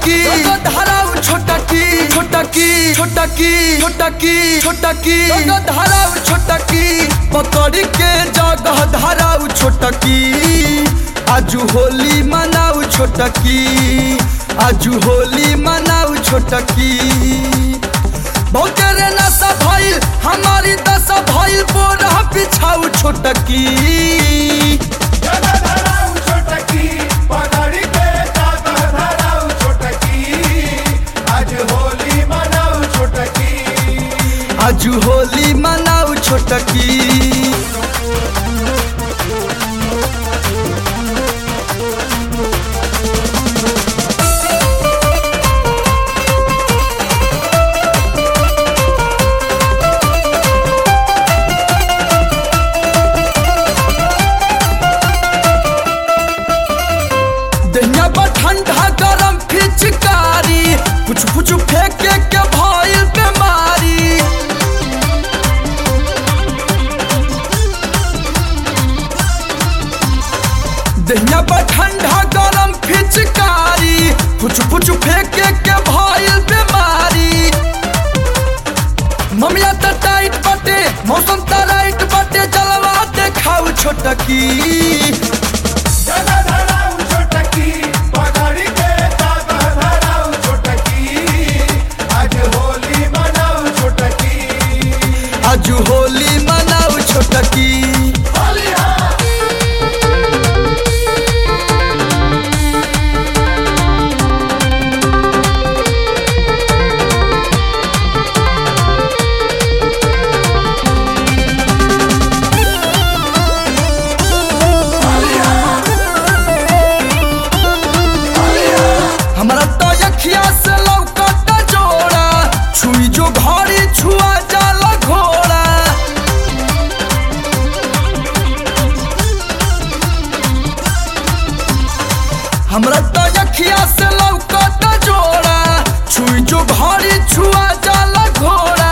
छोटकी धराऊ छोटकी छोटकी छोटकी छोटकी छोटकी धराऊ छोटकी पकड़ के जगह धराऊ छोटकी आजू होली मनाऊ छोटकी आजू होली मनाऊ छोटकी बहुते रे नशा भइल हमारी दशा भइल बोरा पिछाऊ छोटकी जगह धराऊ छोटकी पकड़ के जगह धराऊ छोटकी आज होली मनाऊ छोटकी आजू होली मनाऊ छोटकी दहिया बा ठंडा गरम फिचकारी कुछ कुछ फेंके के भइल बीमारी दहिया बा ठंडा गरम फिचकारी कुछ कुछ फेंके के भइल बीमारी ममिया त टाइट बटे मौसम त राइट बटे जलवा देखाऊ छोटकी जगह धराऊ छोटकी पकड़ के जगह धराऊ छोटकी आज होली मनाऊ छोटकी आजू होली मनाऊ छोटकी होली हाँ हमारा तो अखिया से लौकत जोड़ा छुई जो घड़ी छुआ जाला घोड़ा हमरा तो अखिया से लौकत जोड़ा छुई जो घड़ी छुआ जाला घोड़ा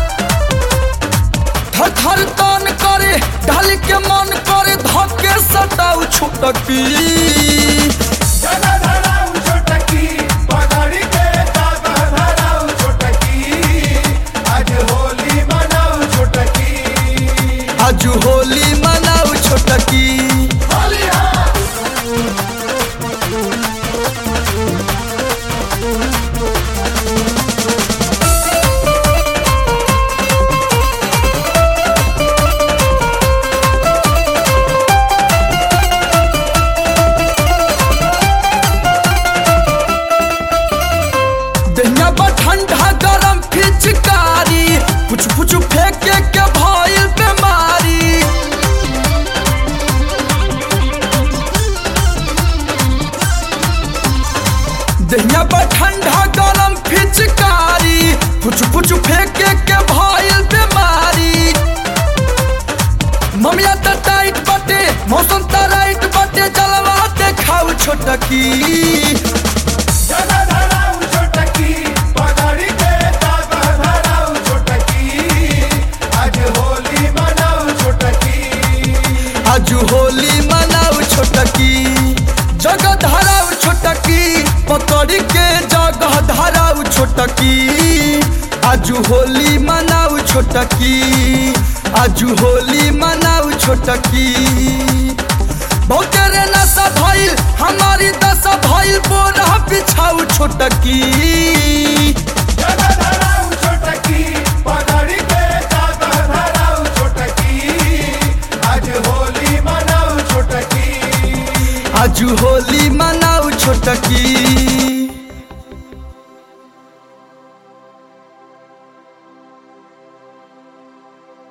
थर थर तन करे ढाल के मन करे धके सटाऊ छुटकी जगह धराऊ छोटकी पकड़ के जगह धराऊ छोटकी आज होली मनाऊ छोटकी आजू होली मनाऊ छोटकी होली हाँ दहिया बा ठंडा गरम फिचकारी कुछ कुछ फेंके के भइल बीमारी दहिया बा ठंडा गरम फिचकारी कुछ कुछ फेंके के भइल बीमारी ममिया त टाइट बटे मौसम त राइट बटे जलवा देखाऊ छोटकी जगह धराऊ छोटकी पकड़ के जगह धराऊ छोटकी आज होली मनाऊ छोटकी आजू होली मनाऊ छोटकी जगह धराऊ छोटकी पकड़ के जगह धराऊ छोटकी आजू होली मनाऊ छोटकी आजू होली मनाऊ छोटकी बहुते रे नशा भइल हमारी दशा भइल बोरा पिछाऊ छोटकी जगह धराऊ छोटकी पकड़ के जगह धराऊ छोटकी आज होली मनाऊ छोटकी आजू होली मनाऊ छोटकी